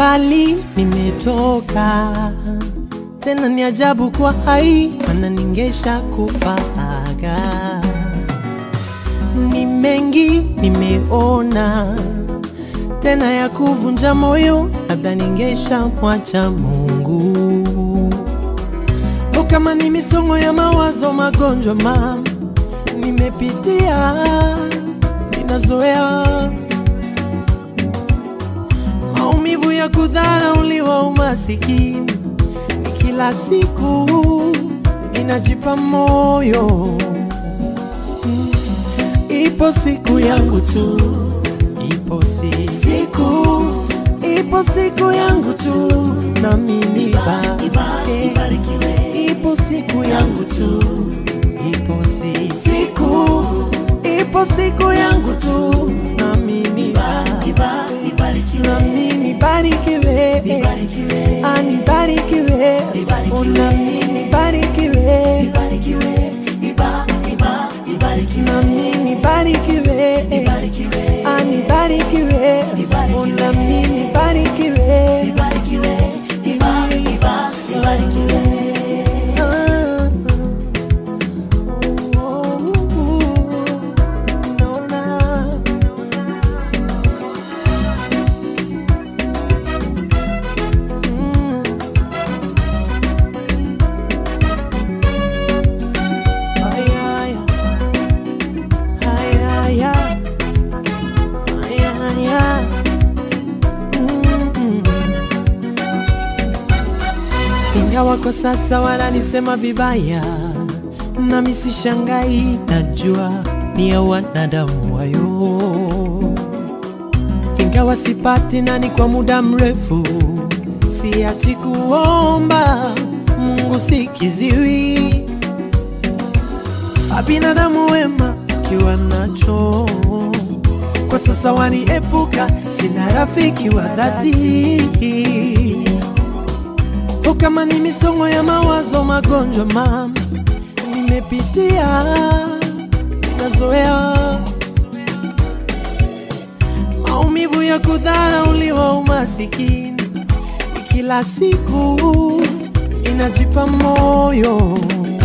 mbali nimetoka, tena ni ajabu kwa hai, mana ningesha kufaga. Ni mengi nimeona, tena ya kuvunja moyo, labda ningesha mwacha Mungu. O, kama ni misongo ya mawazo, magonjwa mama nimepitia, ninazoea maumivu ya kudharauliwa, umasikini ni kila siku, inajipa moyo Mm. Ipo siku yangu tu, ipo si siku, ipo siku yangu tu, nami nibarikiwe. Ipo siku yangu tu, ipo si siku, ipo siku yangu tu, nami nibarikiwe. Nami nibarikiwe, Ah, nibarikiwe, Oh, nami nibarikiwe, nami nibarikiwe, Ah, nibarikiwe, Oh, nami nibarikiwe. Ah, oh, naona Mm. Ay, ay, ay, ay, ay. Ay, ay, ay. Mm. Ingawa kwa sasa wananisema vibaya, nami sishangai, najua ni ya wanadamu wayo ingawa sipati nani kwa muda mrefu, siachi kuomba Mungu sikiziwi. Abinadamu wema kiwa nacho kwa sasa waniepuka, sina rafiki wa dhati. O, kama ni misongo ya mawazo, magonjwa mama nimepitia, nazoea maumivu ya kudharauliwa, umasikini ni kila siku, inajipa moyo.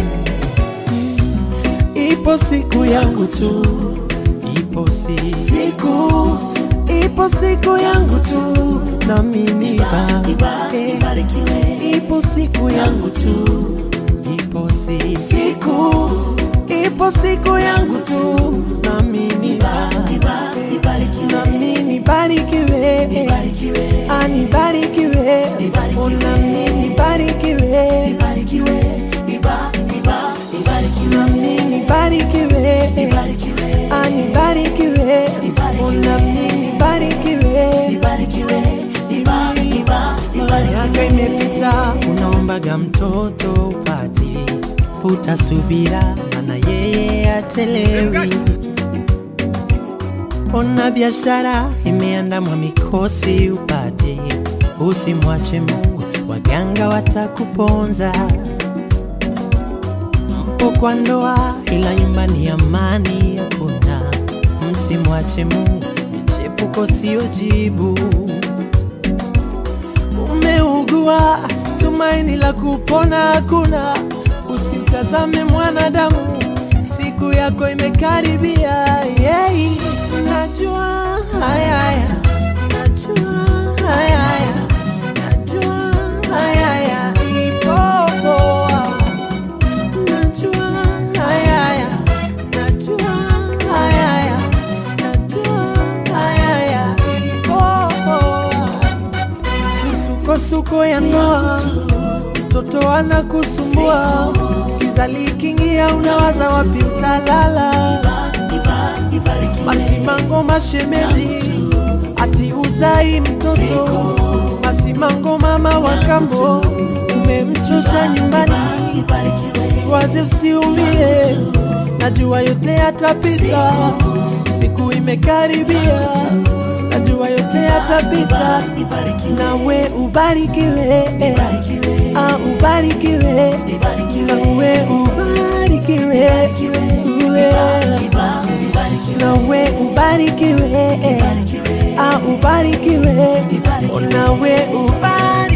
Ipo siku yangu tu, ipo si siku, ipo siku yangu tu, nami nibarikiwe. Ipo siku yangu tu, ipo si siku, ipo siku yangu tu, nami nibarikiwe nami nibarikiwe, Ah, nibarikiwe, Oh, nami nibarikiwe, nami nibarikiwe, Ah, nibarikiwe, Oh, nami nibarikiwe. Miaka imepita, unaombaga mtoto upati, utasubira, mana yeye achelewi. Ona biashara imeandamwa mikosi upate, usimwache Mungu, waganga watakuponza. Mpo kwa ndoa, ila nyumbani amani hakuna. Msimwache Mungu, michepuko sio jibu. Umeugua, tumaini la kupona hakuna. Usimtazame mwanadamu, siku yako imekaribia. Yeah. Najua haya haya, najua haya haya, najua haya haya, ipo poa. Najua haya haya, najua haya haya, najua haya haya, ipo poa. Misukosuko ya ndoa, mtoto anakusumbua, giza likiingia, unawaza wapi utalala. Masimango mashemeji, ati uzai mtoto. Masimango mama wa kambo, umemchosha nyumbani. Usiwaze, usiumie, najua yote yatapita, siku imekaribia, najua yote yatapita, nawe ubarikiwe, ah, ubarikiwe, nawe ubarikiwe, uwe nawe ubarikiwe, ah, ubarikiwe, onawe ubarikiwe.